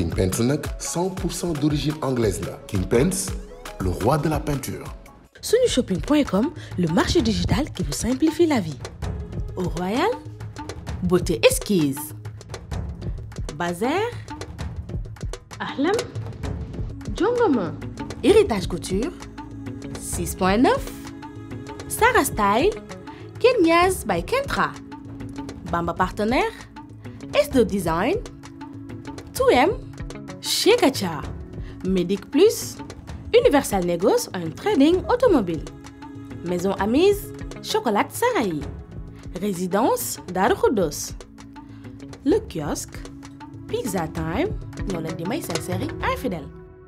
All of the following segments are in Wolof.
King Paints nag 100% d'origine anglaise la King Paints le roi de la peinture. Sunushopping.com, le marché digital qui vous simplifie la vie. Au Royal, beauté esquisse. Bazar, Ahlam, Jongoma, héritage couture, 6.9, Sarah Style, Kenyas by Kentra, Bamba partenaire, S2 Design, 2M, Chez Gacha, Medic Plus, Universal Negos, un trading automobile. Maison Amise, Chocolat Sarahi. Résidence Darukudos. Le kiosque, Pizza Time, ñoo leen di may seen série infidèle.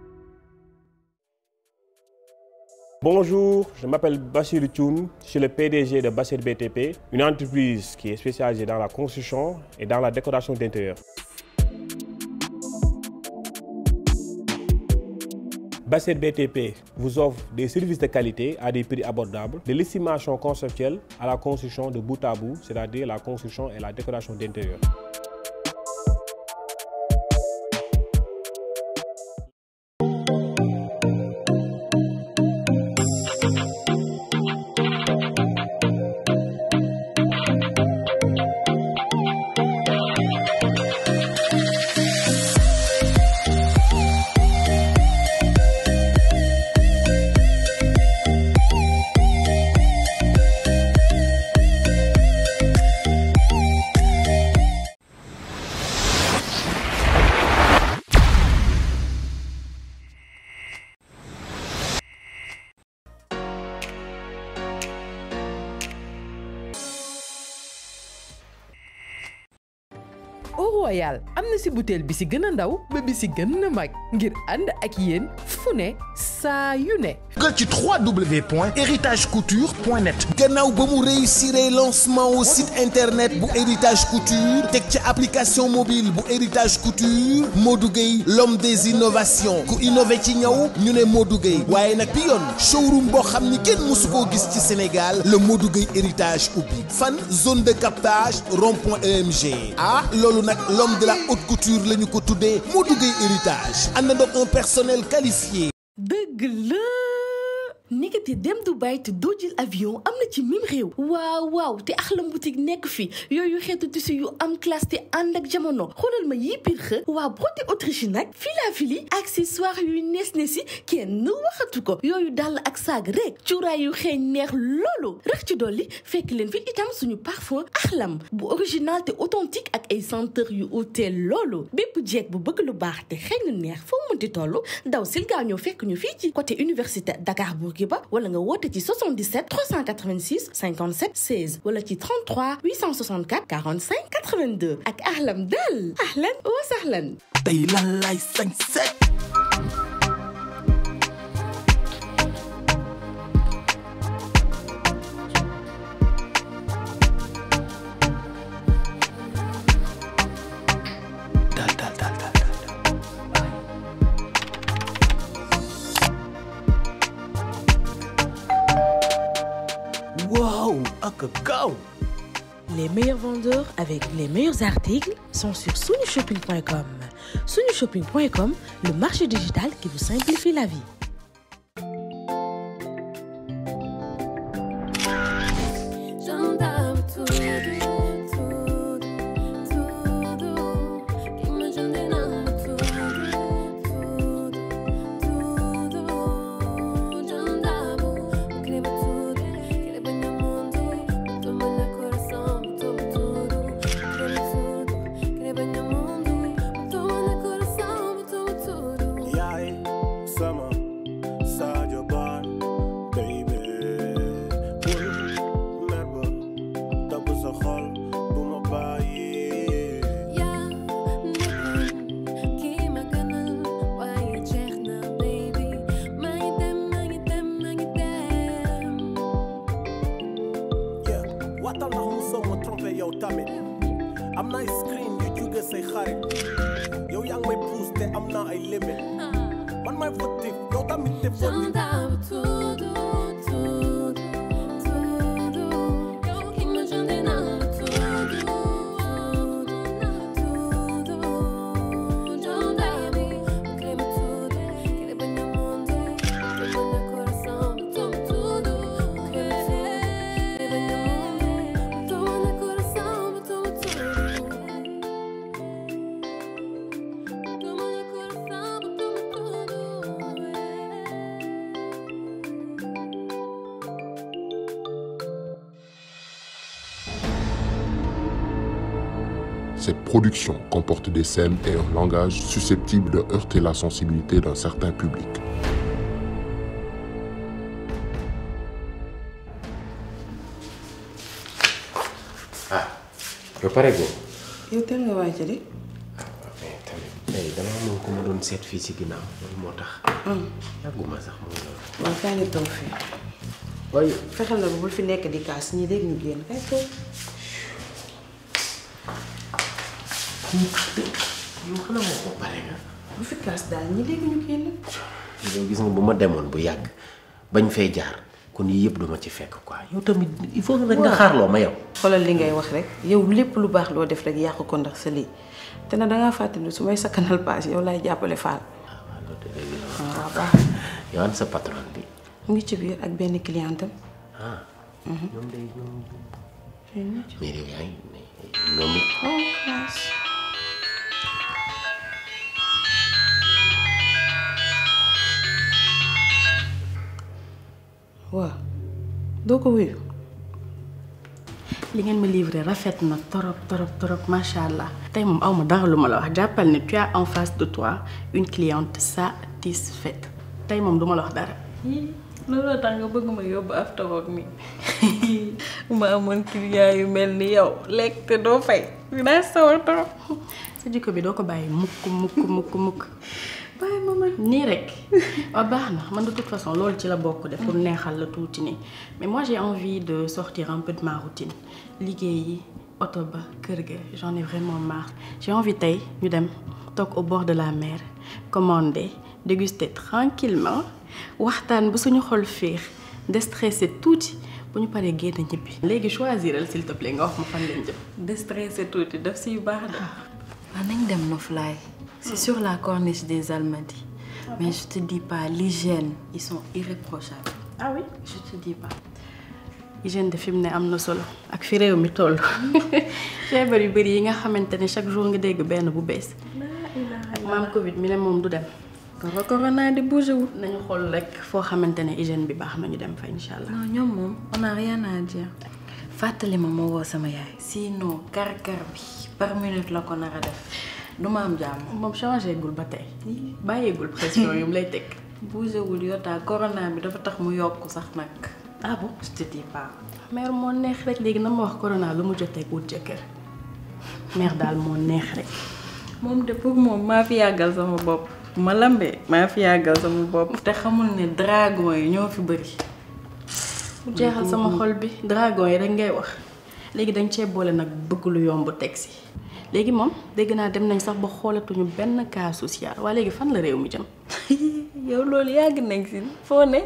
Bonjour, je m'appelle Bachir Thioun, je suis le PDG de Bachir BTP, une entreprise qui est spécialisée dans la construction et dans la décoration d'intérieur. Bachir BTP vous offre des services de qualité à des prix abordables, de l'estimation conceptuelle à la construction de bout à bout, c'est-à-dire la construction et la décoration d'intérieur. Au Royal am na si butéel bi si gën a ndaw ba bi si gën a mag ngir ànd ak yéen fu ne saa yu ne. nga ci www.héritagecouture.net gannaaw ba mu réussir lancement au site internet bu héritage couture teg ci application mobile bu héritage couture Modou Gueye l'homme des innovations ku innové ci ñaw ñu ne Modou Gueye waaye nag bi yoon showroom boo xam ni kenn mësu koo gis ci Sénégal le Modou Gueye héritage ubbi fan zone de captage rond-point EMG ah loolu nag l'homme de la haute couture la ñu ko tuddee Modou Gueye héritage àndandoo un personnel qualifié. dëgg la nekkati dem Dubai te doo jël avion am na ci mim réew waaw waaw te Ahlam boutique nekk fi yooyu xeetu tissu yu am classe te ànd ak jamono xoolal ma yii piir xë waa beauté Autriche nag fila-fili accessoire yuy nees ne si kenn waxatu ko yooyu dàll ak saag rek cuuraay yu xeeñ neex loolu rax ci dolli fekk leen fi itam suñu parfum Ahlam bu original te authentique ak ay senteur yu ute loolu bépp jeeg bu bëgg lu baax te xeeñ lu neex foo mënti toll daw sil gaaw ñëw fekk ñu fii ci côté université Dakar Bourguiba wala nga woote ci 77 386 57 16 wala ci 33 864 45 82 ak Ahlam daal ahlan wa sahlan tey lan lay sañ set dal dal dal dal waaw ak gaaw Les meilleurs vendeurs avec les meilleurs articles sont sur sunushopping.com. Sunushopping.com, le marché digital qui vous simplifie la vie. J'entends tudo, tudo, tudo. Que me ajude não tudo, tudo, tudo. J'entends, escreva tudo, escreva no mundo. Toma no coração, toma tudo, escreva tudo, escreva no mundo. Toma no coração, toma tudo. yaay sama Sadio Ba baby bul mer ba topp sa xol bu ma bàyyi yaa nekkoon kii ma gënal waaye jeex na baby maa ngi dem maa ngi dem maa ngi dem. yeah waatal ndax mu soo ma trompé yow tamit am na ay screen yu jóge say xarit yow yaa ngi may pousse te am naa ay limit man may fautif yow tamit te fautif J'entends tudo, tudo, tudo. Que me ajude não tudo, tudo. J'entends, Cette production comporte des scènes et un langage susceptible de heurter la sensibilité d'un certain public. ah yow pare goo yow teel nga waaj de mais tamit tey dama moom ko ma doon seet fii ci ginnaaw loolu moo tax yàgguma sax moom loolu waaw kaay nga toog fii waaye fexeel na ba bul fi nekk di kaas ñi dégg ñu génn kay toog yow xanaa moo ko pare nga bu fi kaas daal ñi dégg ñu génn yow gis nga bu ma demoon bu yàgg bañ fay jaar kon yii yëpp duma ci fekk quoi yow tamit il faut que rek nga xaarloo ma yow xoolal li ngay wax rek yow lépp lu baax loo def rek yàq ko ndax sa lii te na dangaa fàttali su may sakkanal paas yow laay jàppale faal waaw loolu de dëgg la waaw baax yow an sa patron bi mu ngi ci biir ak benn clientam ah ñoom day ñoom mais yow yaa ngi ñoom it oh classe waaw doo ko wuyu li ngeen ma livré rafet na torop torop torop macha allah tey moom aw ma dara lu ma la wax jàppal ne tu as en face de toi une cliente satisfaite tey moom du ma la wax dara. looloo tax nga bëgg ma yóbbu after work mi ma amoon client yu mel ni yow lekk te doo fay dinaa sawar trop sa jikko bi doo ko bàyyi mukk mukk mukk mukk bàyyi ma man nii rek waaw baax na man de toute façon loolu ci la bokk de pour neexal la tuuti nii mais moi j'ai envie de sortir un peu de ma routine liggéey yi oto ba kër ga j'en ai vraiment marre j'ai envie tey ñu dem toog au bord de la mer commander déguster tranquillement waxtaan ba suñu xol féex déstressé tuuti bu ñu paree génn ñibbi léegi choisiral s'il te plaît nga wax ma fan lañ jëm déstressé tuuti daf siy baax de waaw nañ dem Noflaay c'est sur la corniche des Almadies mais je te dis pas l'hygiène ils sont irréprochables ah oui je te dis pas hygiène de fi mu ne am na solo ak fi réew mi toll feebar yu bëri yi nga xamante ne chaque jour nga dégg benn bu bees maam Covid mi ne moom du dem koro corona di bougé wul nañu xool rek foo xamante ne hygiène bi baax na ñu dem fa incha allah. non ñoom moom on a rien à dire fàttali ma ma woo sama yaay sinon kar-kar bi par minute la ko nar a def du ma am jàmm moom changé gul ba tey bàyyeegul pression yu mu lay teg. bougé wul yotaa corona bi dafa tax mu yokk sax nag ah bon je te dis pas mère moo neex rek léegi na ma wax corona lu mu jotee wut jëkkër mère daal moo neex rek. moom de pour moom maa fi yàggal sama bopp ma lambee maa fi yàggal sama bopp te xamul ne dragon yi ñoo fi bëri mu jeexal sama xol bi dragon yi rek ngay wax léegi dañ cee boole nag bëgg lu yomb teg si léegi moom dégg naa dem nañ sax ba xoolatuñu benn cas social waa léegi fan la réew mi jëm. yow loolu yàgg nañ si foo ne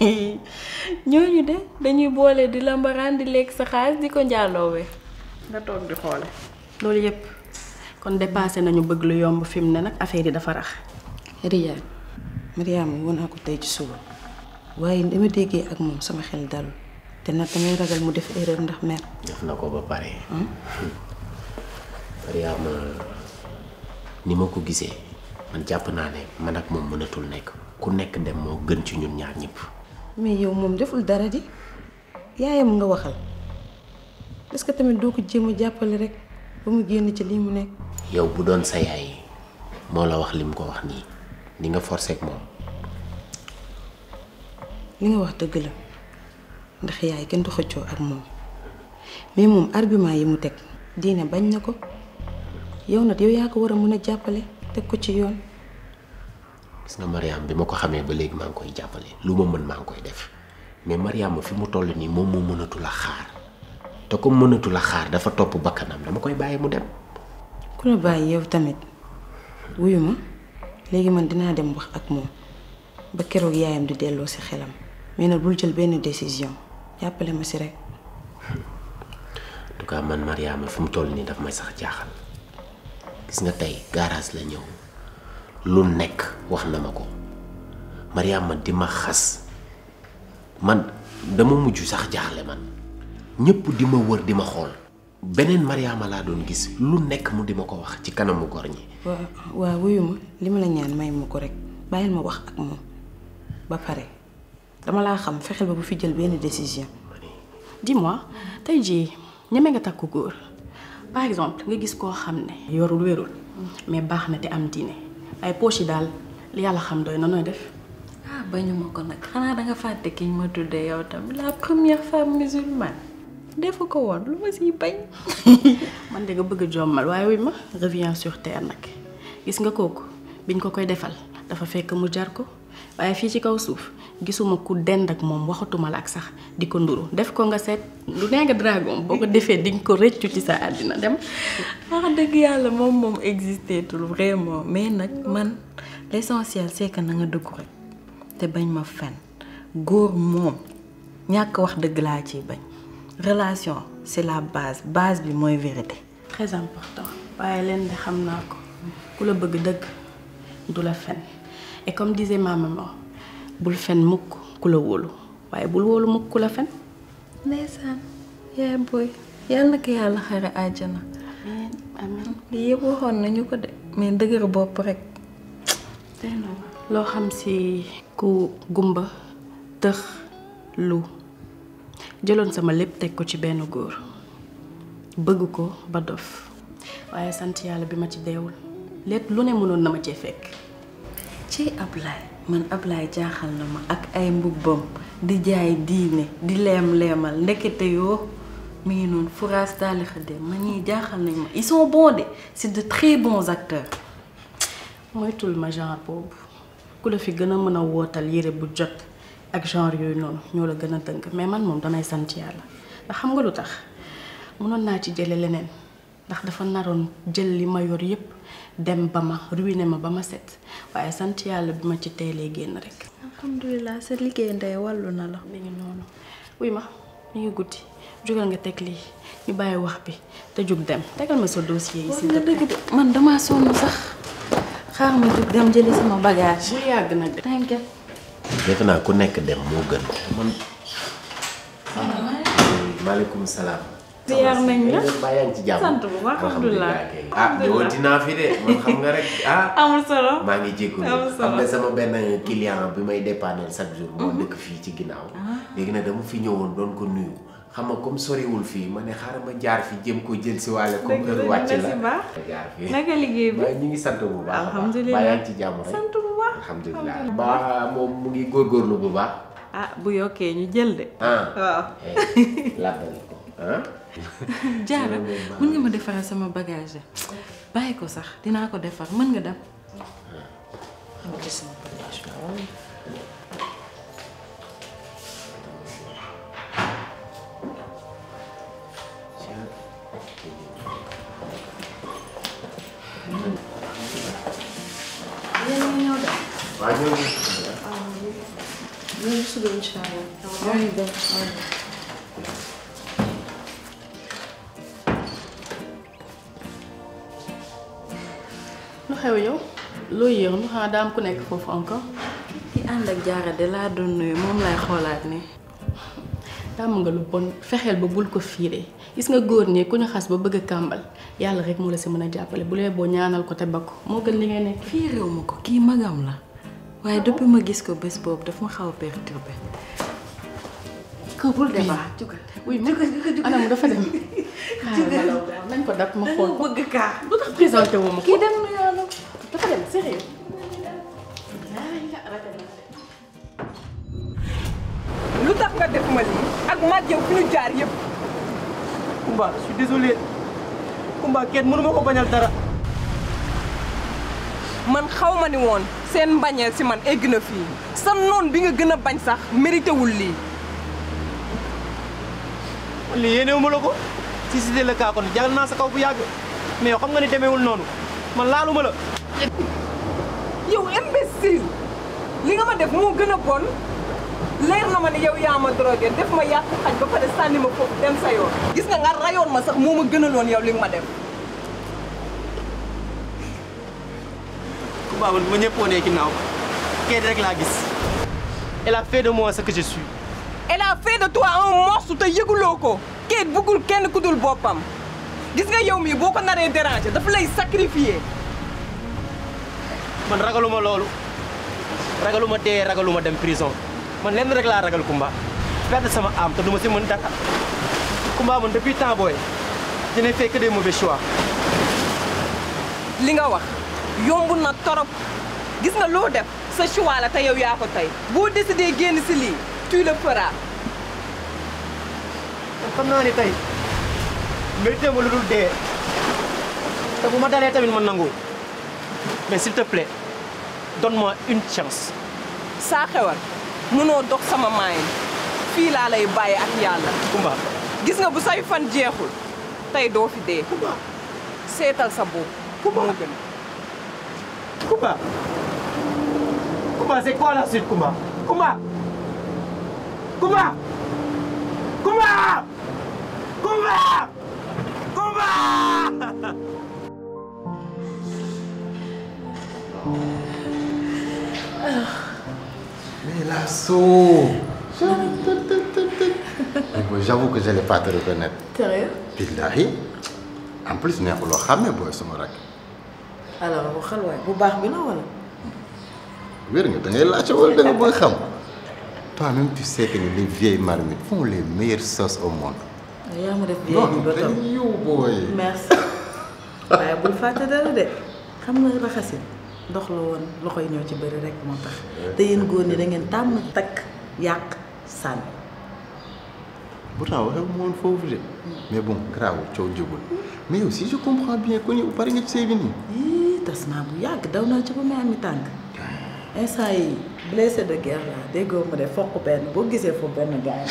ñooñu de dañuy boole di lambaraan di lekk sa xaalis di ko njaalloowee nga toog di xoole loolu yépp kon dépassé nañu bëgg lu yomb fi mu ne nag affaire yi dafa rax. Riyad Mariama woon naa ko tey ci suba waaye dama déggee ak moom sama xel dalul te nag damay ragal mu def erreur ndax mer def na ko ba pare Mariama ni ma ko gisee man jàpp naa ne man ak moom mënatul nekk ku nekk dem moo gën ci ñun ñaar ñëpp mais yow moom deful dara di yaayam nga waxal est-ce que tamit doo ko jéem a jàppale rek ba mu génn ci lii mu nekk yow bu doon sa yaay moo la wax li mu ko wax nii ni nga forcé ak moom li nga wax dëgg la ndax yaay kenn du xëccoo ak moom mais moom argument yi mu teg diine bañ na ko yow nag yow yaa ko war a mën a jàppale teg ko ci yoon gis nga Mariam bi ma ko xamee ba léegi maa ngi koy jàppale lu ma mën maa ngi koy def mais Mariam fi mu toll nii moom moo mënatu la xaar te comme mënatu la xaar dafa topp bakkanam dama koy bàyyi mu dem ku la bàyyi yow tamit wuyu ma léegi man dinaa dem wax ak moom ba keroog yaayam di delloo si xelam mais nag bul jël benn décision jàppale ma si rek en tout cas man Mariama fi mu toll nii daf may sax jaaxal gis nga tey garage la ñëw lu nekk wax na ma ko Mariama di ma xas man dama mujj sax jaaxle man ñëpp di ma wër di ma xool beneen Mariama laa doon gis lu nekk mu di ma ko wax ci kanamu gor ñi waa waa wuyu ma li ma la ñaan may ma ko rek bàyyil ma wax ak moom ba pare dama laa xam fexeel ba bu fi jël benn décision dis-moi tey jii ñeme nga takku góor par exemple nga gis koo xam ne yorul wérul mais baax na te am diine ay poche yi daal li yàlla xam doy na nooy def ah bañu ma ko nag xanaa danga fàtte ki ñu ma tuddee yow tamit la première femme musulmane defu ko woon lu ma siy bañ man de nga bëgg a jommal waaye wi ma reviens sur terre nag gis nga kooku biñ ko koy defal dafa fekk mu jar ko waaye fii ci kaw suuf gisuma ku dend ak moom waxatuma la ak sax di ko nduru def ko nga seet lu nee nga dragon boo ko defee di nga ko rëccu ci sa àddina dem wax dëgg yàlla moom moom existé tul vraiment mais nag man l'essentiel c'est que na nga dëggu rek te bañ ma fen góor moom ñàkk wax dëgg laa ciy bañ relation c'est la base base bi mooy vérité très important waaye leen de xam naa ko ku la bëgg dëgg du la fen et comme disait ma maman bul fen mukk ku la wóolu waaye bul wóolu mukk ku la fen ndeysaan yaay booy yàlla na ko yàlla xare àjjana amiin lii yëpp waxoon nañu ko de mais dëgër bopp rek loo xam ci ku gumba tëx lu jëloon sama lépp teg ko ci benn góor bëgg ko ba dof waaye sant yàlla bi ma ci deewul lépp lu ne mënoon na ma cee fekk ci Ablaye man Ablaye jaaxal na ma ak ay mbubbam di jaay diine di leem-leemal ndekete yoo mi ngi noonu furaas daali xëddee ma ñii jaaxal nañ ma ils sont bons de c'est de très bons acteurs moytul ma genre boobu ku la fi gën a mën a wootal yére bu jot ak genre yooyu noonu ñoo la gën a tënk mais man moom damay sant yàlla ndax xam nga lu tax mënoon naa ci jële leneen ndax dafa naroon jël li ma yor yépp dem ba ma ruiné ma ba ma set waaye sant yàlla bi ma ci teelee génn rek. alhamdulilah sa liggéey ndey wàllu na la. mi ngi noonu wuy ma mi ngi guddi jógal nga teg lii ñu bàyyi wax bi te jug dem tegal ma sa dossier yi. wax nga dëgg de man damaa sonn sax xaar ma jug dem jëli sama bagage. bu yàgg nag de. t'inquiète. defe naa ku nekk dem moo gën man maaleykum salaam ziar nañ la baa yaa ngi ci jàmm sant bu baax alhamdulilah ah ñëwoon dinaa fi de man xam nga rek ah amul solo maa ngi jégalu amul solo am na sama benn client bi may dépanner chaque jour moo dëkk fii ci ginnaaw léegi nag dama fi ñëwoon doon ko nuyu xam nga comme soriwul fii ma ne xaaral ma jaar fi jëm ko jël si waale comme heure wàcc la ma jaar fi naka liggéey bi waaye ñu ngi sant bu baax alhamdulilah baa yaa ngi ci jàmm rek sant bu baax alhamdulilah baa moom mu ngi góorgóorlu bu baax ah bu yokkee ñu jël de ah waaw labbal ko ah jaara mën nga ma defaral sama bagage bàyyi ko sax dinaa ko defar mën nga dem yéen a ngi ñëw de. waa ñoo ngi ñoo ngi suba incha allah. ñoo ngi dem. lu xew yow loo yéex nu xanaa daa am ku nekk foofu encore. ki ànd ak jaara de laa doon nuyu moom lay xoolaat ni tàmm nga lu bon fexeel ba bul ko fiire gis nga góor ñi ku ñu xas ba bëgg a kàmbal yàlla rek moo la si mën a jàppale bu lee boo ñaanal ko te bakku moo gën li ngay nekk. fii réew ma ko kii magam la waaye depuis ma gis ko bés boobu daf ma xaw a perturbé ko bul débat jugal oui mu anam dafa dem. jugal nañ ko dab ma xool bëgg kaa lu tax présenté wu ma ko. kii dem na yoonu dafa dem sérieux. lu tax nga def ma lii ak maag yow fi ñu jaar yëpp. Kumba je suis désolé Kumba kenn mënu ma ko bañal dara. man xaw ma ni woon seen mbañeel si man egg na fii sa noon bi nga gën a bañ sax mérité wul lii. lii yéenewu ma la ko si si la kaa kon jàll naa sa kaw bu yàgg mais yow xam nga ni demeewul noonu man laaluma la. yow imbécile li nga ma def moo gën a bon leer na ma ne yow yaa ma drogué def ma yàq xaj ba pare sànni ma foofu dem sa yoon. gis nga nga rayoon ma sax moo ma gënaloon yow li nga ma def. Kumba man ma ñëpp wanee ginnaaw kii rek laa gis elle a fait de moi ce que je suis. elle a fait de toi un monstre te yëguloo ko Kate bëggul kenn ku dul boppam gis nga yow mii boo ko naree déranger dafa lay sacrifier. man ragaluma loolu ragaluma dee ragaluma dem prison man lenn rek laa ragal Kumba perdre sama âme te du ma si mën dara Kumba man depuis temps booy je n'ai fait que des mauvais choix. li nga wax yomb na torop gis nga loo def sa choix la te yow yaa ko tey boo décidé génn si lii tu le feras. xam naa ni tey mérité ma lu dul dee te bu ma dalee tamit ma nangu mais s'il te plaît donne-moi une chance. saa xewal mënoo dox sama maayin fii laa lay bàyyi ak yàlla. Kumba gis nga bu say fan jeexul tey doo fi dee. seetal sa bopp. Kumba moo gën. Kumba Kumba c'est quoi la suite Kumba Kumba Kumba Kumba Kumba Kumba Mais la so J'avoue que je n'allais pas te reconnaître. Sérieux Billahi. En plus, neexuloo xàmme booy sama rak. alors waxal waay bu baax bi la wala. wér nga da ngay laajte wala da nga bëgg xam. Toi-même, tu sais que les vieilles marmites font les meilleures sauces au monde. yaa ma def Non, vieille bi ba toog dañuy yow booy. merci waaye bul fàtte dara de xam nga raxasin ndox la woon loxo yi ñoo ci bëri rek moo tax te yéen góor ñi da ngeen tàmm takk yàq sànni. Pourtant waxee mu woon foofu de. mais bon grave coow jógul. mais yow si je comprends bien que yow pare nga ci sëy bi nii. yii tas naa bu yàgg daw naa ci ba may ami tànk instant yi blessé de guerre la déggoo ma de fokk benn boo gisee foofu benn gars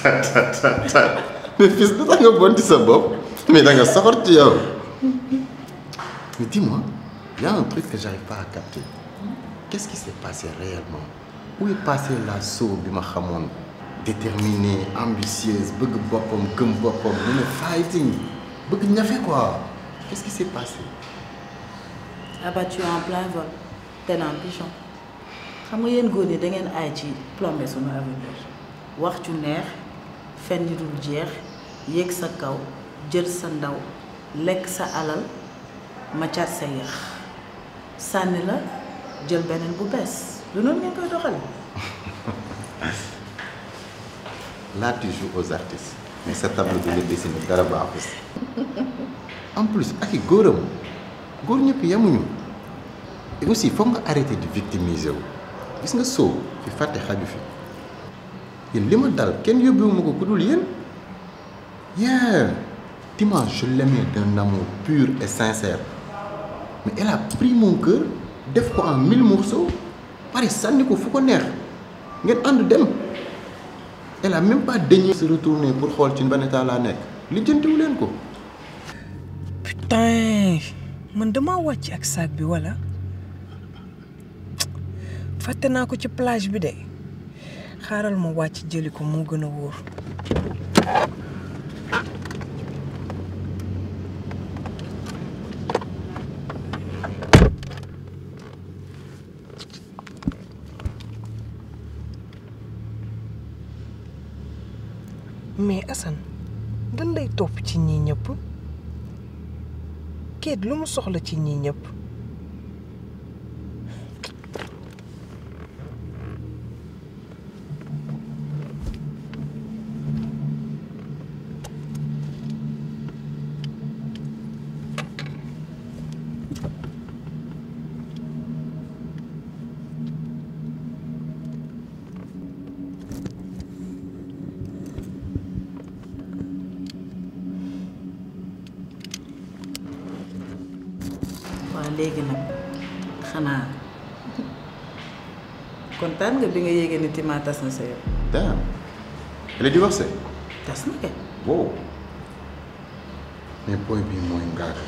mais fils lu tax nga bon ci sa bopp mais da nga soxor ci yow. mais dis-moi il y a un truc que j'arrive pas à capter qu'est-ce qui s'est passé réellement où est passée la sow bi ma xamoon déterminée ambitieuse bëgg boppam gëm boppam mën a fighting bëgg ñafe quoi qu'est-ce qui s'est passé. abattu en plein vol tenant pigeon xam nga yéen góor ñi da ngeen aay ci plomber sunu avenir wax ju neex fen yu dul jeex yéeg sa kaw jël sa ndaw lekk sa alal ma car sa yéex sànni la jël beneen bu bees du noonu ngeen koy doxale Là, tu joues aux artistes. Mais sa tableau de le dessiner dara baaxu si. En plus, ak i góoram góor ñëpp yemuñu. Et aussi, foog nga arrêter de victimiser wu. Gis nga soo fi fàtte xaju fi. Yéen li ma dal kenn yóbbuwuma ko ku dul yéen. Yeah. Dimanche, je l'aimais d'un amour pur et sincère. Mais elle a pris mon cœur, def ko en mille morceaux, pare sànni ko fu ko neex. ngeen ànd dem. Elle a même pas daigné se retourner pour xool ci ban état laa nekk lijjantiwu leen ko. putain man dama wàcc ak sac bi wala fàtte naa ko ci plage bi de xaaral ma wàcc jëli ko moo gën a wóor. mais Assane dan lay topp ci ñii ñëpp keet lu mu soxla ci ñii ñëpp waaw léegi nag xanaa kontaan nga bi nga yéegee ni Tima tas na sa yow. Damn. Elle est divorcée. tas na kay. wow. mais booy bii mooy ngaaga.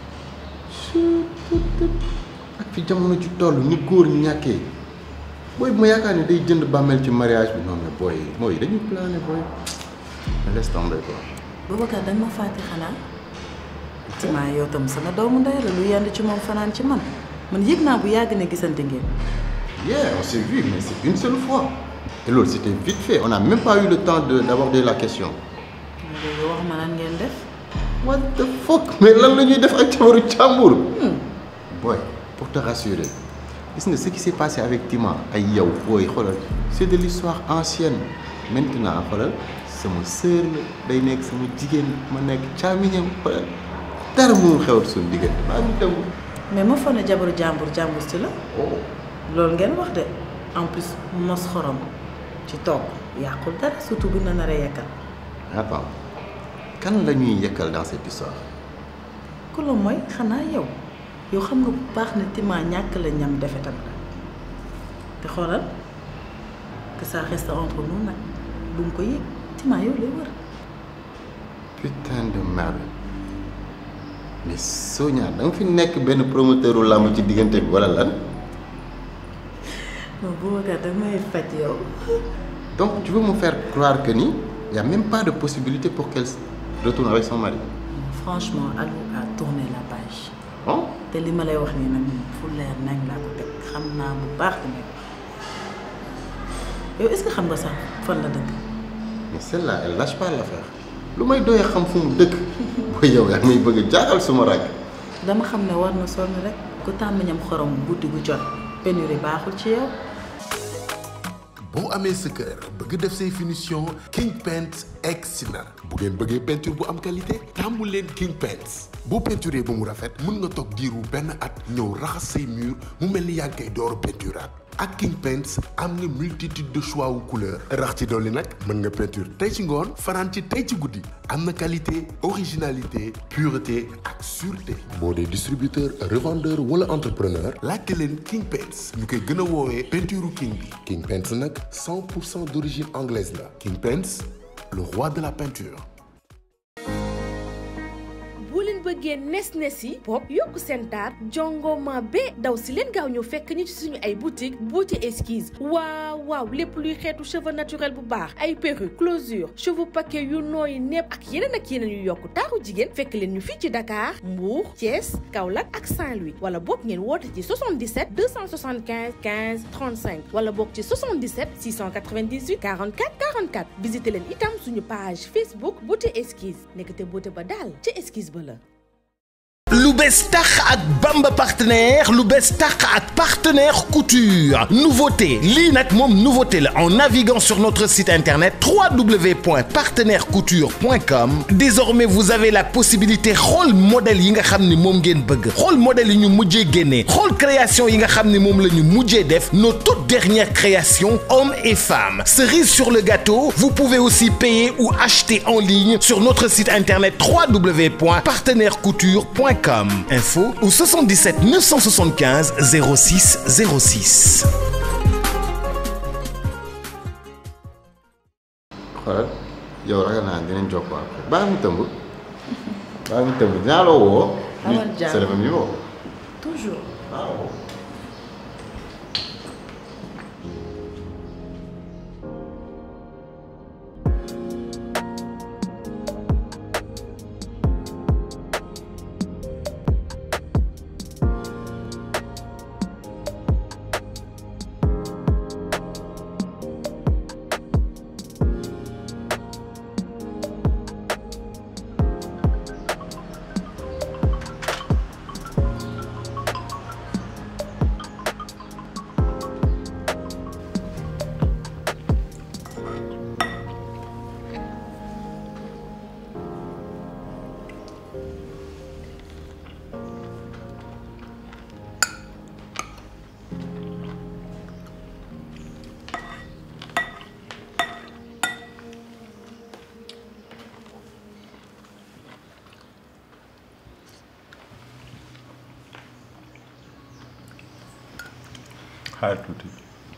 ak fi jamono ci toll ni góor ñàkkee booy bu ma yaakaar ne day jënd bàmmeel ci mariage bi non mais booy mooy dañuy plané booy. mais laisse tomber quoi. Boubacar da nga ma fàtte xanaa Tima yow tam sama doomu ndey la lu yend ci moom fanaan ci man man yëg naa bu yàgg ne gisante ngeen. Yeah, on s'est vu, mais c'est une seule fois. Et l'autre, c'était vite fait. On n'a même pas eu le temps de- d'aborder la question. léegi wax ma nan ngeen def. What the fuck Mais lan la ñuy def ak jabaru càmbur Boy, pour te rassurer, gis nga ce qui s'est passé avec Tima ay yow booy xoolal c'est de l'histoire ancienne. Maintenant xoolal sama sœur la day nekk sama jigéen ma nekk caamiñam wala dara mënul xewal suñu diggante maa ngi tëmb mais ma foog ne jabaru jàmbur jàmbur si la loolu ngeen wax de en plus mos xorom ci togg yàqul dara surtout bu na nar a yekkal attends kan la ñuy yekkal dans cette histoire ku la mooy xanaa yow yow xam nga bu baax ne Tima ñàkk la ñam defe tam la te xoolal que ça reste entre nous nag bu mu ko yëg Tima yow lay wër putain de merde mais Sonia da nga fi nekk benn promoteur u làmb ci diggante bi wala lan non Boubacar damay faj yow donc tu veux me faire croire que ni y a même pas de possibilité pour qu'elle retourne avec son mari franchement Aliou a tourné la page oh te li ma lay wax nii nag fu leer nañ laa ko teg xam naa bu baax li may wax yow est-ce que xam nga sax fan la dëkk mais celle-là elle lâche pas l'affaire lu may doyee xam fu mu dëkk booy yow yaa may bëgg a jaaxal suma rag dama xam ne war na sonn rek ku tàmm ñam xorom guddi gu jot pénurie baaxul ci yow boo amee sa kër bëgg def say finition King Paint egsi na bu ngeen bëggee peinture bu am qualité tàmmu leen King Paint boo peinturee ba mu rafet mën nga toog diiru benn at ñëw raxas say mur mu mel ni yaa ngi koy door peinturaat ak King Paints am nga multitude de choix wu couleur rax ci dolli nag mën nga peinture tey ci ngoon fanaan ci tey ci guddi am na qualité originalité pureté ak sûreté boo dee distributeur revendeur wala entrepreneur laajte leen King Paints ñu koy gën a woowee peinture king bi King Paints nag 100 pour cent d'origine anglaise la King Paints le roi de la peinture boo leen bëggee nes nes yi pop yokk seen taar jongoma be daw si leen gaaw ñëw fekk ñu ci suñu ay boutique beauté esquisse waaw waaw lépp luy xeetu cheveux naturel bu baax ay perruque closure cheveux paquet yu nooy nepp ak yeneen ak yeneen yu yokk taaru jigéen fekk leen ñu fii ci Dakar Mbour Thiès Kaolack ak Saint-Louis wala boog ngeen woote ci 77 275 15 35 wala boog ci 77 698 44 44 visité leen itam suñu page Facebook beauté esquisse nekkate beauté ba daal ci esquisse ba la lu bees tax ak Bamba partenaire lu bees tax ak partenaire couture nouveauté lii nag moom nouveauté la en naviguant sur notre site internet www.partenairecouture.com désormais vous avez la possibilité xool modèle yi nga xam ni moom ngeen bëgg xool modèle yi ñu mujjee génnee xool création yi nga xam ni moom la ñu mujjee def nos toutes dernières créations hommes et femmes cerise sur le gâteau vous pouvez aussi payer ou acheter en ligne sur notre site internet www.partenairecouture.com info au 77 975 06 06 xoolal yow ragal naa dinañ jokkoo après baa mu tëmb baa mu tëmb dinaa la woo. Amal jàmm c'est le même niveau. toujours waaw. xaar tuuti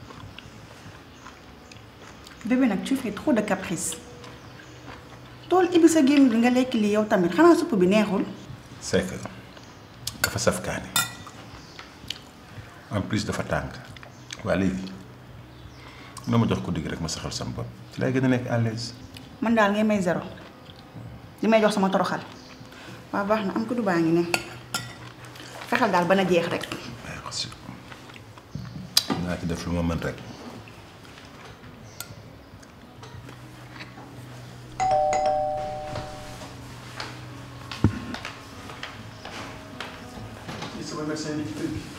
bébé nag tu fais trop de caprice tool ibi sa gémmiñ bi nga lekk lii yow tamit xanaa supp bi neexul c'est que dafa saf kaani en plus dafa tàng waa léegi na ma jox ko digg rek ma saxal sama bopp ci lay gën a nekk à l'aise man daal ngay may zéro li may jox sama toroxal waaw baax na am ko du baa ngi ne fexeel daal ba na jeex rek merci naa ci def lu ma mën rek sama médecin ni ci kër gi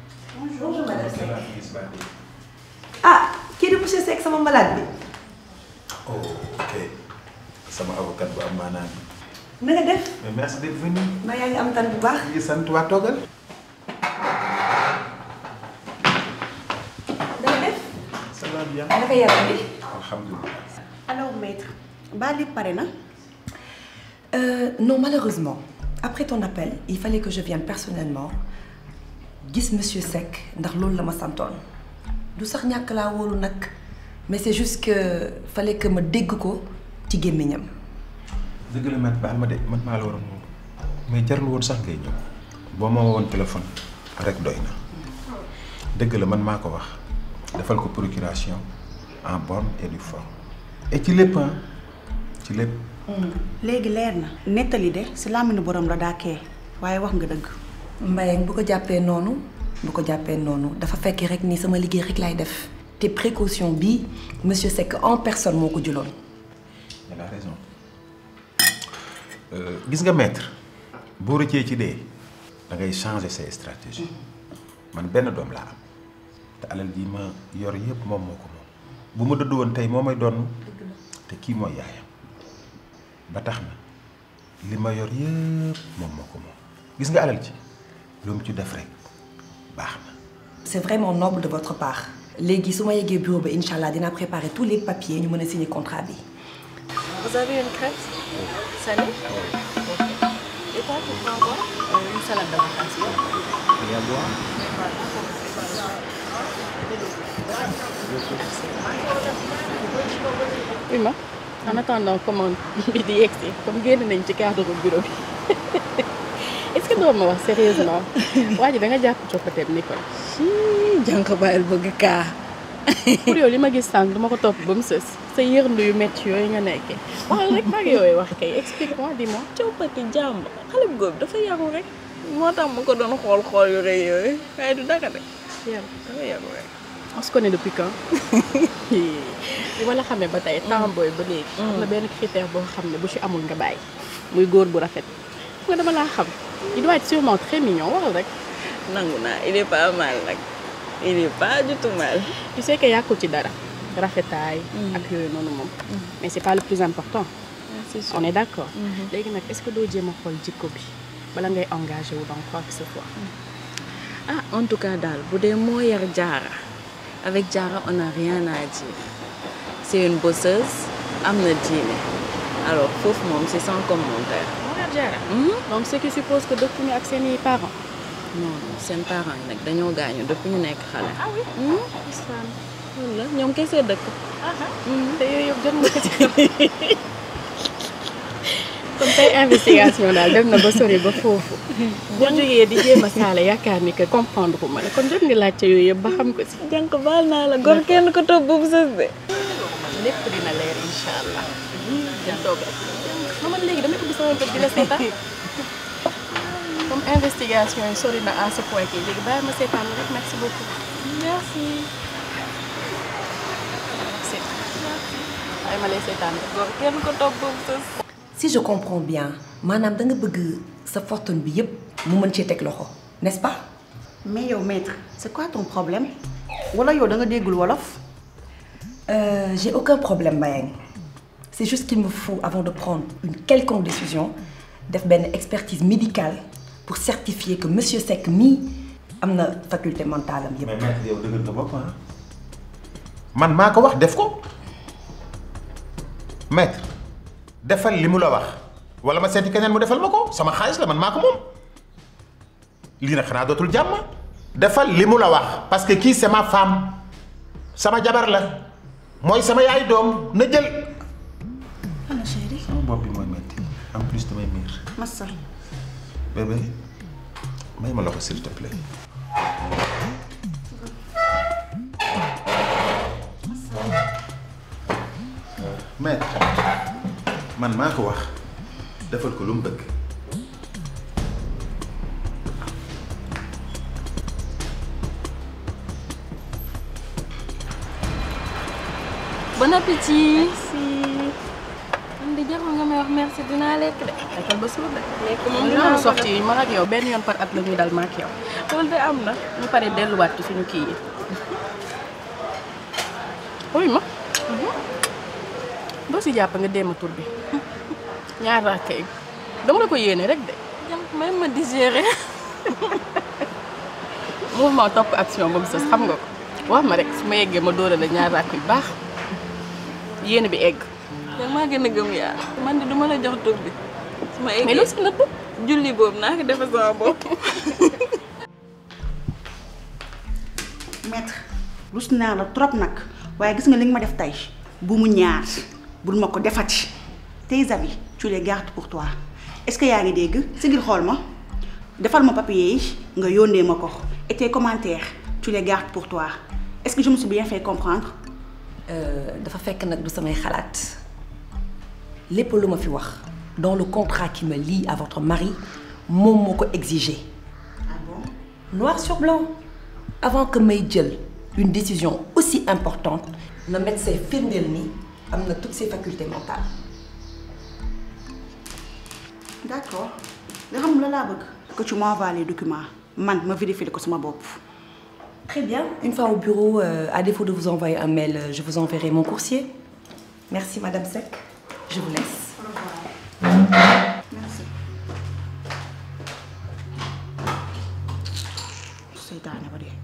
bonjour madame Seck ah kii di monsieur Seck sama malade bi oh ok sama avocat bu am maanaam na nga def mais merci d'être venu. ma yaa ngi am tan bu baax ngi sant waa toogal. na nga def ça va bien. naka yaram bi alhamdulilah. alors maître ba li pare na Euh, non, malheureusement. Après ton appel, il fallait que je vienne personnellement gis monsieur Seck ndax loolu la ma santoon du sax ñàkk laa wóolu nag mais c'est juste que fallait que ma dégg ko ci gémmiñam dëgg la maître baal ma de man maa la war a moom mais jarul woon sax ngay ñëw boo ma woon téléphone rek doy na dëgg la man maa ko wax defal ko procuration en bonne et due forme et ci lépp ah ci lépp. léegi leer na nettali de si làmmiñu borom la daakee waaye wax nga dëgg Mbayang bu ko jàppee noonu bu ko jàppee noonu dafa fekk rek ni sama liggéey rek laay def te précaution bi monsieur Seck en personne moo ko jëloon elle a raison gis nga maître boo rëccee ci dee da ngay changer say stratégie man benn doom laa am te alal ji ma yor yëpp moom moo ko moom bu ma dëdd woon tey moo may doon te kii mooy yaayam ba tax na li ma yor yëpp moom moo ko moom gis nga alal ji lu mu ci def rek baax na. c'est vraiment noble de votre part léegi su ma yeggee bureau ba incha allah dinaa préparer tous les papiers ñu mën a signer contrat bi Vous avez une crêpe salée Ok. Et toi, tu prends quoi Euh, Une salade d'avocat. Et à boire oui ma en attendant commande bi di yegg si comme génn nañ ci cadre bureau bi est-ce que doo ma wax sérieusement waa ji da nga jàpp coppateem ni kon jànq bàyyil bëgg kaa pour yow li ma gis sànq duma ko topp ba mu sës sa yërndu yu métti yooyu nga nekkee waxal rek maa ngi yooyu wax kay explique-moi dis-moi coppati jàmb xale bu góor bi dafa yaru rek moo tax ma ko doon xool xool yu rëy yooyu waaye du dara de yaru dafa yaru rek on se connaît depuis quand bi ma la xamee ba tey temps booy ba léegi am na benn critère boo xam ne bu ci amul nga bàyyi muy góor bu rafet nga dama laa xam il doit être sûrement très mignon waxal rek nangu naa il est pas mal nag il est pas du tout mal tu sais que yàqul ci dara rafetaay ak yooyu noonu moom mais c'est pas le plus important c'est sûr on est d'accord léegi nag est-ce que doo jéem a xool jikko bi bala ngay engagé wu dans quoi que ce soit ah en tout cas daal bu dee moo yar jaara avec jaara on n'a rien à dire c'est une bosseuse am na diine alors foofu moom c'est sans commentaire moo yar jaara donc ce qui suppose que dëkkuñu ak seeni parents non non seen parents yi nag dañoo gaañu depuis ñu nekk xale ah oui loolu la ñoom kese dëkk te yooyu yëpp jot nga ko ci xam comme tey investigation daal dem na ba sori ba foofu boo jógee di jéem a saale yaakaar ni que comprendre ma la kon jot nga laajte yooyu yëpp ba xam ko si jànk baal naa la gor kenn ko topp boobu sës de lépp dina leer incha allah jël toog rek ma man léegi damay ubbi sama bët di la seetaan comme investigation yi sori na à ce point kii léegi bàyyi ma seetaan la rek merci beaucoup merci merci bàyyi ma lay seetaan rek gor kenn ko topp boobu sës si je comprends bien maanaam da nga bëgg sa fortune bi yépp mu mën cee teg loxo n'est-ce pas mais yow maître c'est quoi ton problème wala yow da nga déggul wolof Euh, j'ai aucun problème Mbayang c'est juste qu'il me faut avant de prendre une quelconque décision def benn expertise médicale pour certifier que monsieur Seck mii am na faculté mentale am yépp mais maître yow dëgg nga bopp ah man maa ko wax def ko maître defal li mu la wax wala ma seeti keneen mu defal ma ko sama xaalis la man maa ko moom lii nag xanaa dootul jàmm defal li mu la wax parce que kii c'est ma femme sama jabar la mooy sama yaay doom na jël. ana chéri sama bopp bi mooy metti en plus damay miir. massa bébé may ma loxo s'il te plaît. maître man maa ko wax defal ko lu mu bëgg. bon appétit si man di jarul nga may wax merci dinaa lekk de lekkal ba suur de lekk moom moom dinaa dinaa ko sorti yi man ak yow benn yoon par at la ñuy dal ma ak yow loolu de am na ñu pare delluwaat ci suñu kii yi oui ma doo si jàpp nga déema tur bi ñaar rakka yi dama la ko yéene rek de même ma digérer mouvement topp action ba mu sës xam nga ko wax ma rek su ma yeggee ma dóora la ñaar rakk yu baax yéene bi egg danga maa gën a gëm yàlla man de duma la jox tur bi su ma eggee mais loo si nëbb julli boobu naa ko defe sama bopp maître rus naa la trop nag waaye gis nga li nga ma def tey bu mu ñaar bul ma ko defati tes avis tu les gardes pour toi est-ce que yaa ngi dégg sigil xool ma defal ma papier yi nga yónnee ma ko et tes commentaires tu les gardes pour toi est-ce que je me suis bien fait comprendre dafa fekk nag du samay xalaat lépp lu ma fi wax dans le contrat qui me lie à votre mari moom moo ko exigé. ah bon noir sur blanc avant que may jël une décision aussi importante na médecin firndeel ni am na toutes ses facultés mentales. d'accord nga xam la laa bëgg que tu m'envoies les documents man ma vérifier ko sama bopp Très bien. Une fois au bureau, euh, à défaut de vous envoyer un mail, euh, je vous enverrai mon coursier. Merci, Madame Sec. Je vous laisse. merci seytaane ba dee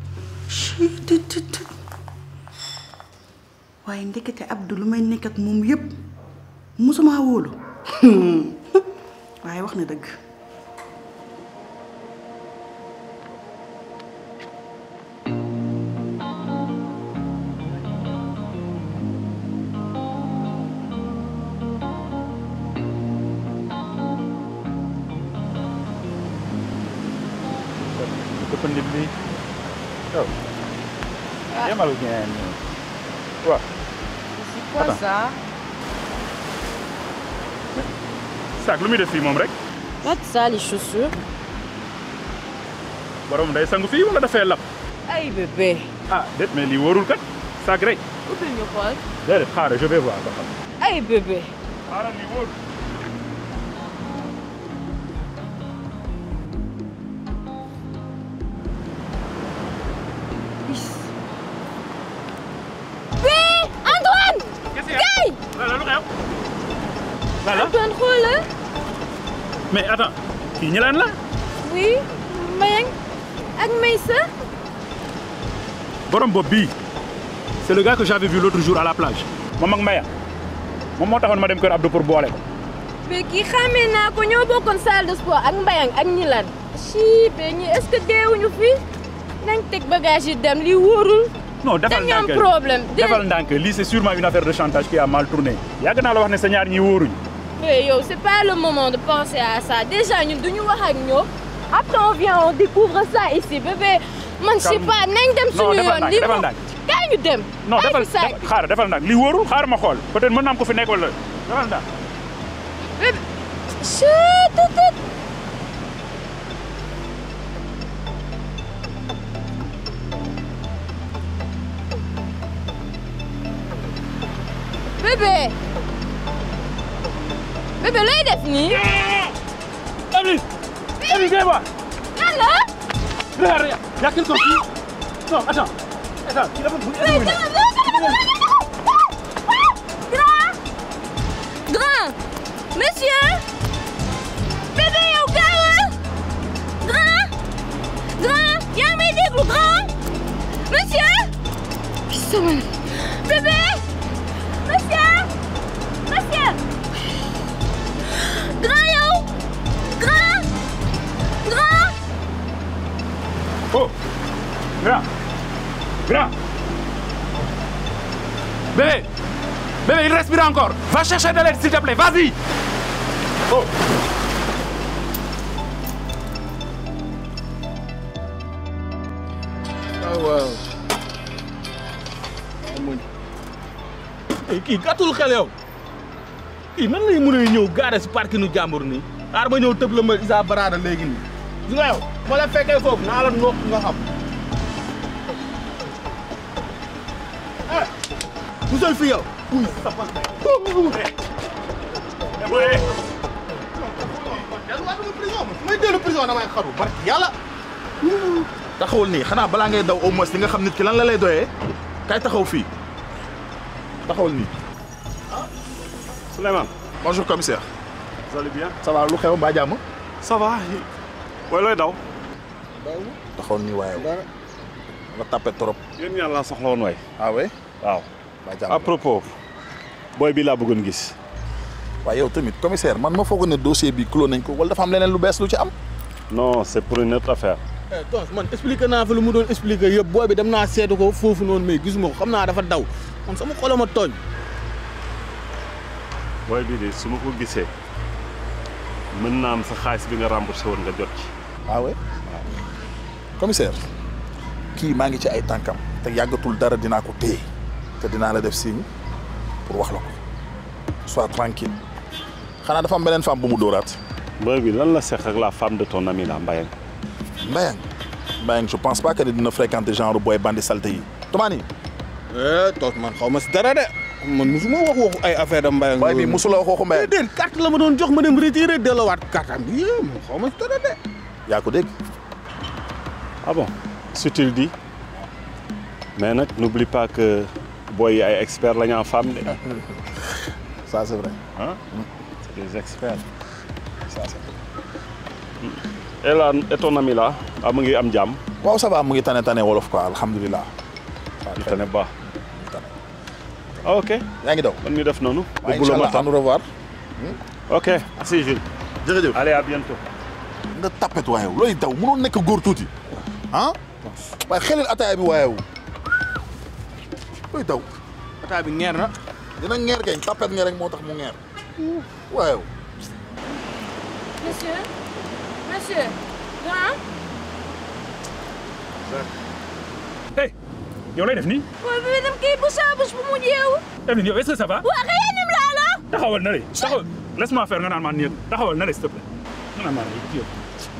waaye ndekete Abdou lu may nekk ak moom yépp musuma wóolu waaye wax na dëgg dafa nit li yow yemal ngeen waaw c'est quoi ça sac lu muy def fii moom rek Pas de ça les chaussures borom day sangu fii wala dafay lab ay bébé ah déet mais lii wóorul kat sac rek ubbil ñu xool déedéet xaaral je vais voir ba xam ay bébé xaaral lii wóorul Hé Antoine Gaye Lala lu xew Lala Antoine xoolal mais attends kii ñilaan la oui Mbayang ak Maysa borom bopp bii c'est le gars que j'avais vu l'autre jour à la plage moom ak Maya moom moo taxoon ma dem kër Abdou pour boole ko mais kii xàmmee naa ko ñoo bokkoon salle de sport ak Mbayang ak Ñilan ci be ñi est-ce que deewuñu fi nañ teg bagage yi dem lii wóorul non defal dañu am ndànk problème defal ndànk lii c'est sûrement une affaire de chantage qui a mal tourné yàgg naa la wax ne sa ñaar ñi wóoruñu mais yow c'est pas le moment de penser à ça déjà ñun duñu wax ak ñoom après on vient on découvre ça ici bébé man je sais Calme. pas nañ dem Non, suñu defal yoon ndànk, lii defal moom ndànk. kaay ñu dem non bàyyi defal fi sac defal- xaaral defal ndànk lii wóorul xaaral ma xool peut-être mën naa am ko fi nekk wala defal ndànk bébé chut tut tut bébé bébé looy def nii. Emily Emily viens voir lan la. regarde y a quelqu'un qui non attends attends kii dafa bu Grand Grand Monsieur Bébé yow gaawal Grand Grand yaa ngi may déglu Grand Monsieur sama Bébé Monsieur Monsieur Grand yow Grand Grand Oh Grand Grand Bébé Bébé, il respire encore. Va chercher de l'aide, s'il te plaît. Vas-y. Oh. waaw waaw amuñ kii gàttul xel yow kii nan lay mën a ñëw gaare si parkinu jàmbur nii xaar ba ñëw tëb la ma Isa Barada léegi nii gis nga yow ma la fekkee foofu naa la noq nga xam eh musal fi yow uy sapa may dellu prison damay xaru barki yàlla taxawul nii xanaa balaa ngay daw au moins di nga xam nit ki lan la lay doyee kay taxaw fii taxawul nii Souleymane. bonjour commissaire. vous allez bien. ça va lu xew mbaa jàmm. ça va. booy looy daw. taxoon ni waaye nga tapé trop. yéen ñaar laa soxla woon waay. ah oui. waaw. mbaa jàmm à propos. booy bi laa bëggoon gis. waaye yow tamit commissaire man ma foog ne dossier bi clos nañ ko wala dafa am leneen lu bees lu ci am. non c'est pour une autre affaire. tos man expliqué naa fa lu mu doon expliqué yëpp booy bi dem naa seetu ko foofu noonu mais gisuma ko xam naa dafa daw man sama xol ma tooñ. booy bi de su ma ko gisee mën naa am sa xaalis bi nga remboursé woon nga jot ci. ah oui commissaire kii maa ngi ci ay tànkam te yàggatul dara dinaa ko téye te dinaa la def signe pour wax la ko sois tranquille xanaa dafa am beneen femme bu mu dóoraat. booy bi lan la seq ak la femme de ton ami la Mbayang. Mbayang Mbayang je pense pas que dina fréquenter genre booy bandi salté yi Toumani. tos man xaw ma si dara de man musuma wax waxu ay affaire de Mbayang. booy bi musula wax waxu Mbayang. déedéet carte la ma doon jox ma dem retiré delloowaat carte am bi man xaw ma si dara de. yaa ko dégg. ah bon si tu le dis mais nag n'oublie pas que booy yi ay experts la ñu en femme de. ça c'est vrai. ah c'est des experts. ça c'est et là et ton ami là ah mu ngi am jàmm. waaw ça va mu ngi tane tane wolof quoi alhamdulilah. waaw tane baax. ah ok. yaa ngi daw. man ñu def noonu. waaw incha allah au revoir. ok merci Jules. jërëjëf allez à bientôt. nga tapet waaye looy daw mënoon nekk góor tuuti ah waaye xelil ataaya bi waaye looy daw. ataaya bi ngeer na. dina ngeer gañ tapet nga rek moo tax mu ngeer waaye. Monsieur Monsieur Grand hey yow lay def nii. waaw bi dem kii bu saa bés bu mu jeewu Evelyne yow est-ce que ça va. waa xëy laa la taxawal na le taxawal laisse-moi faire nga naan maa nii taxawal na le s'il te plaît nga naan maa nii yow.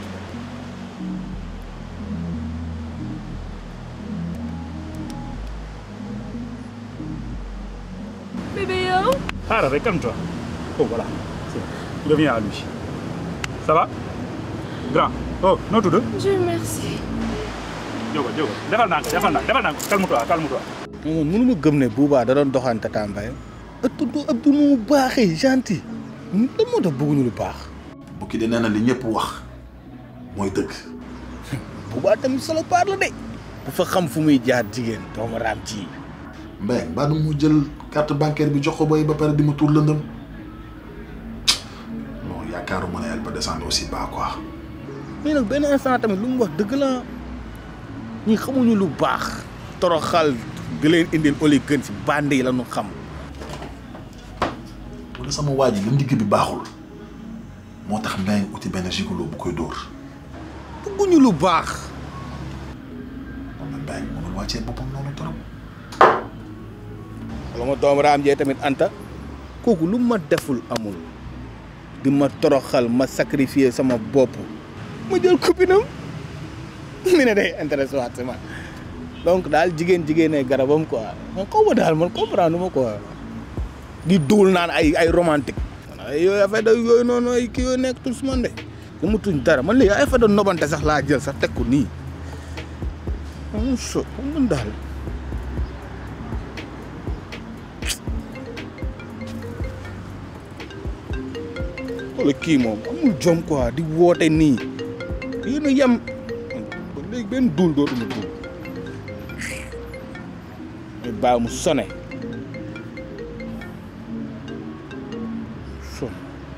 bébé yow xaaral rek calme-toi oh voilà c'est bon reviens à lui ça va grand oh noo tudd. Dieu merci jógal jógal defal ndànk defal ndànk defal ndànk calme-toi calme-toi. man mënu ma gëm ne Bouba da doon doxaan Tata Mbaye ëttu Abdou nu mu baaxee gentil lan moo tax bëgguñu lu baax. bukki de nee na li ñëpp wax mooy dëgg. Bouba tamit solo paar la de. bu fa xam fu muy jaar jigéen doomu raam ci. Mbaye mbaa du mu jël carte bancaire bi jox ko boy ba pare di ma tuur lëndëm non yaakaaruma ne elle peut descendre aussi bas quoi. mais nag benn instant tamit lu mu wax dëgg la ñi xamuñu lu baax. toroxal di leen indil oli gën si bande yi la ñu xam. wala sama waa ji li ndigg bi baaxul moo tax Mbaye uti benn gigolo bu koy dóor. bëgguñu lu baax. moom la Mbaye mënul wàccee boppam noonu trop. wala ma doom raam jee tamit anta kooku lu ma deful amul di ma toroxal ma sacrifier sama bopp ma jël copinam mi ne day intéressé waat sama donc daal jigéen jigéenee garabam quoi man xaw ma daal man comprendre ma quoi di duul naan ay ay romantique ay yooyu affaire da yooyu noonu ay kii yooyu nekk tul su man de dama tuñ dara man léegi ay affaire da nobante sax laa jël sax teg ko nii am so man daal wala kii moom amul jom quoi di woote nii yéen a yem ba léegi benn duul dootuma duul mais bàyyi mu sone son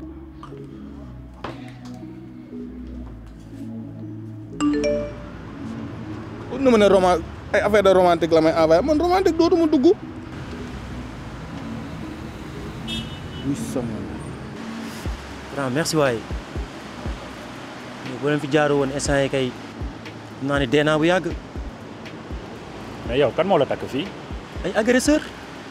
kon na ma ne roman ay affaire de romantique la may envoyé man romantique dootuma dugg oui sama waaw merci waay boo leen fi jaaru woon instant yi kay xam naa ne dee naa bu yàgg. mais yow kan moo la takk fii. ay agresseur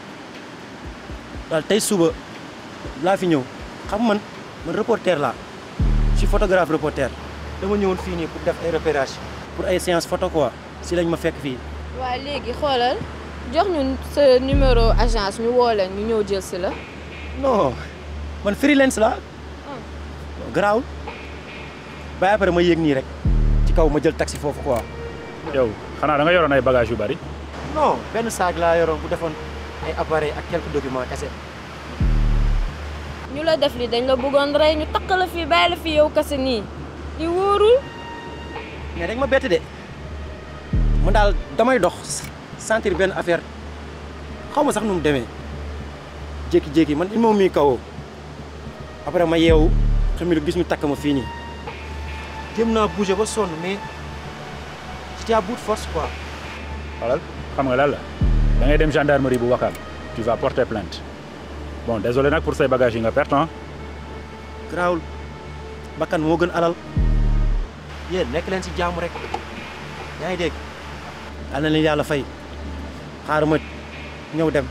daal tey suba laa fi ñëw xam man man reporter laa je suis photographe reporter dama ñëwoon fii nii pour def ay repérage pour ay séance photo quoi si lañ ma fekk fii. waa léegi xoolal jox ñu sa numéro agence ñu woo leen ñu ñëw jël si la non man freelance la garaawul ba après ma yéeg nii rek ci kaw ma jël taxi foofu quoi. yow xanaa da nga yoroon ay bagages yu bari. non benn saag laa yoroon bu defoon ay appareil ak quelques documents kese. ñu la def li dañ la bëggoon rey ñu takk la fii bàyyi la fii yow kese nii li wóorul mais dañ ma bett de man daal damay dox sentir benn affaire xaw ma sax nu mu demee jékki-jékki man il moom mii kawoo après ma yeewu xam ne gis ñu takk ma fii nii jéem naa bouger ba sonn mais j'étais à bout de force quoi. xoolal xam nga lan la da ngay dem gendarmerie bu Wakam tu vas porter plainte bon désolé nag pour say bagages yi nga perte ah. garaawul bakkan moo gën alal yéen nekk leen ci jaamu rek yaa ngi dégg yal na leen yàlla fay xaaral ma ñëw dem.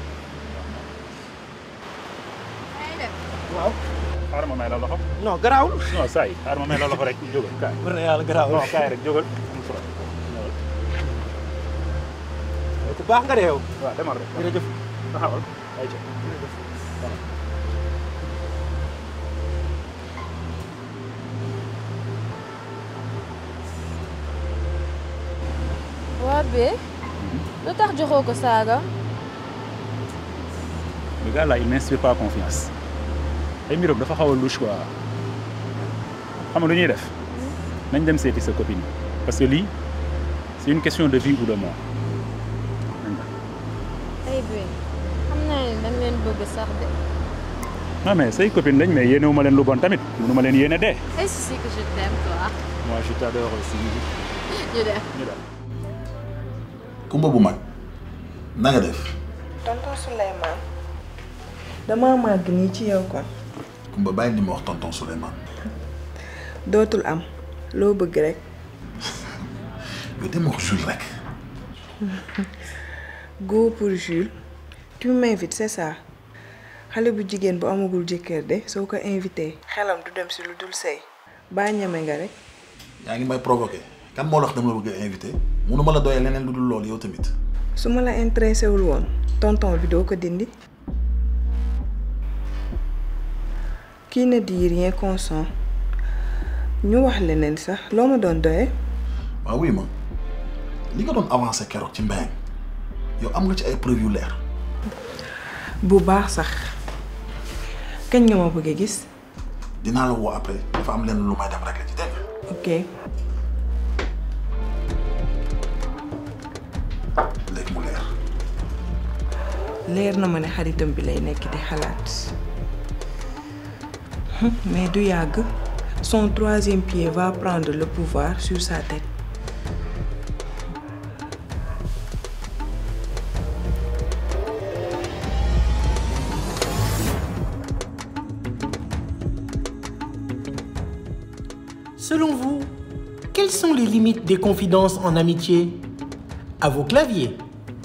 waaw. xaaral ma may la loxo. non garaawul. non saa yi xaaral ma may la loxo rek jógal kaay. war na yàlla garaawul non kaay rek jógal. ku baax nga de yow. waaw demal rek. jërëjëf taxawal ay ca. waa bee lu tax joxoo ko saaga le gars là il m'inspire pas confiance ay mbiram dafa xaw a louche quoi xam nga lu ñuy def nañ dem seeti sa copine parce que lii c'est une question de vie ou de mort. ay bee xam naa ne dañ leen bëgg sax de non mais say copine lañ mais yéenewu ma leen lu bon tamit mënu ma leen yéene dee. est-ce si que je t'aime toi moi je t'adore aussi. ñu dem ñu dem. kumba bu mag na nga def tonton Souleymane dama màgg nii ci yow kon kumba bàyyi li ma wax tonton Souleymane dootul am loo bëgg rek yow dem wax Jules rek go pour Jules tu m'invites c'est ça xale bu jigéen bu amagul jëkkër de soo ko invité xelam du dem si lu dul sëy baa ñeme nga rek yaa ngi may provoqué kan moo la wax dama la bëgg a invité mënuma la doyee leneen lu dul loolu yow tamit su ma la intéressé wul woon tonton bi doo ko dindi qui ne dit rien consent ñu wax leneen sax loo ma doon doyee waaw wuy ma li nga doon avancé keroog ci mbéyam yow am nga ci ay preuve yu leer bu baax sax kañ nga ma bëgg a gis dinaa la woo après dafa am lenn lu may dem rek la ci dégg nga ok léegi mu leer leer na ma ne xaritam bi lay nekk di xalaat mais du yàgg son troisième pied va prendre le pouvoir sur sa tête Selon vous, quelles sont les limites des confidences en amitié À vos claviers.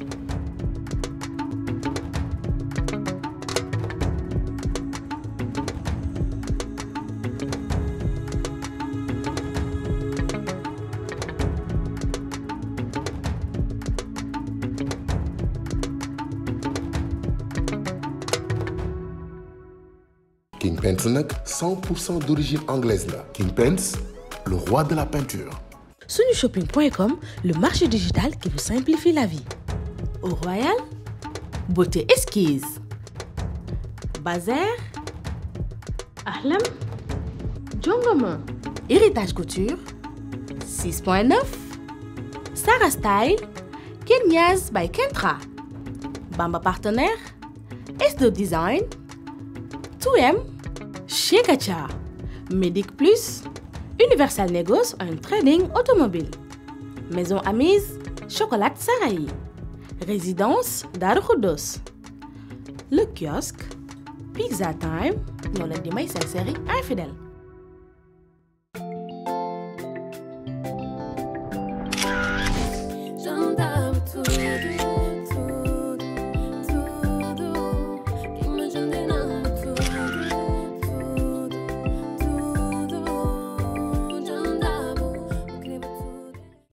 King Pence nag 100% d'origine anglaise la King Pence le roi de la peinture Sunushopping.com, le marché digital qui vous simplifie la vie. Au Royal, beauté esquisse. Bazar, Ahlam, Jongoma, héritage couture, 6.9, Sarah Style, Kenyas by Kentra, Bamba Partenaire, S2 Design, 2M, Chez Gacha, Medic Plus, Universal Negos and Trading Automobile, Maison Amise, Chocolat Sarahi, Résidence Darukudos, Le Kiosque, Pizza Time, ñoo leen di may seen série infidèle